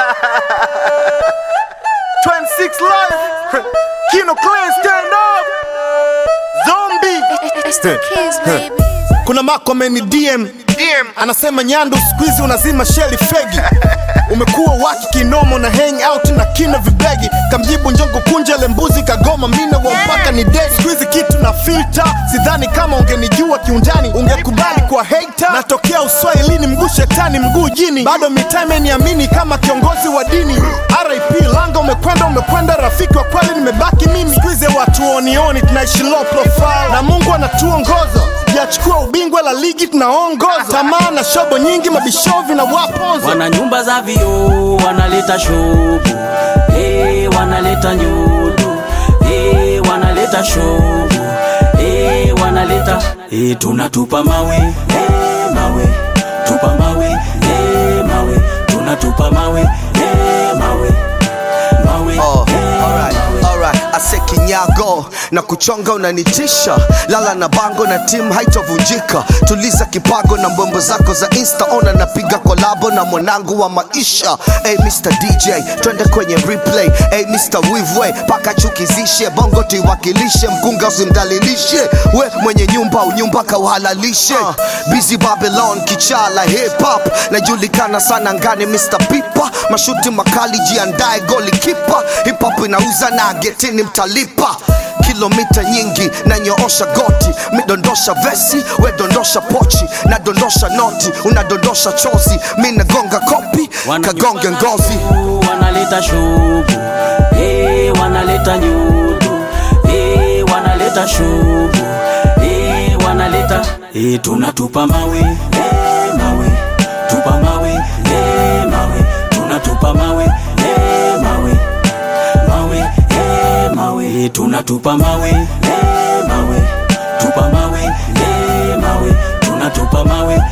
26 life. Kino Clan stand up. Zombie. It's the kids, baby. kuna mako ameni DM DM. anasema Nyandu siku hizi unazima sheli fegi umekuwa waki kinomo na hang out na kina vibegi kamjibu njongo kunjele mbuzi kagoma mina wa mpaka ni dedi siku hizi kitu na filter sidhani kama ungenijua kiundani ungekubali kwa hater natokea uswahilini mguu shetani mguu jini bado mitaa imeniamini kama kiongozi wa dini RIP langa umekwenda umekwenda rafiki wa kweli nimebaki mimi siku hizi watu onioni tunaishi low profile na Mungu anatuongoza Sijachukua ubingwa la ligi tunaongoza tamaa na shobo nyingi mabishovi na waponza wana nyumba za vioo wanaleta shobu hey, wanaleta nyudu hey, wanaleta shobu hey, wanaleta hey, tunatupa mawe hey, mawe tupa mawe hey, mawe tunatupa mawe hey, mawe mawe Oh, hey, alright, mawe. alright. Ase kinyago na kuchonga unanitisha, lala na bango na timu haitovunjika. Tuliza kipago na mbombo zako za insta, ona napiga kolabo na mwanangu wa maisha. Hey Mr DJ, twende kwenye replay. Hey Mr Wivwe, paka chukizishe bongo tuiwakilishe, mkunga usimdalilishe. We mwenye nyumba unyumba kauhalalishe. Busy Babylon, kichala hip hop, najulikana sana ngani Mr Pipa, mashuti makali, jiandae goli kipa. Hip hop inauza na getini mtalipa kilomita nyingi na nyoosha goti midondosha vesi we dondosha pochi na dondosha noti unadondosha chozi mi nagonga kopi Wana kagonge nyumba za ngozi vioo, wanaleta shobu hey, wanaleta nyudu hey, wanaleta shobu hey, wanaleta hey, tunatupa mawe hey, mawe tupa mawe hey, mawe tunatupa mawe hey, mawe mawe hey, mawe hey, tunatupa mawe hey, mawe tupa mawe hey, mawe tunatupa mawe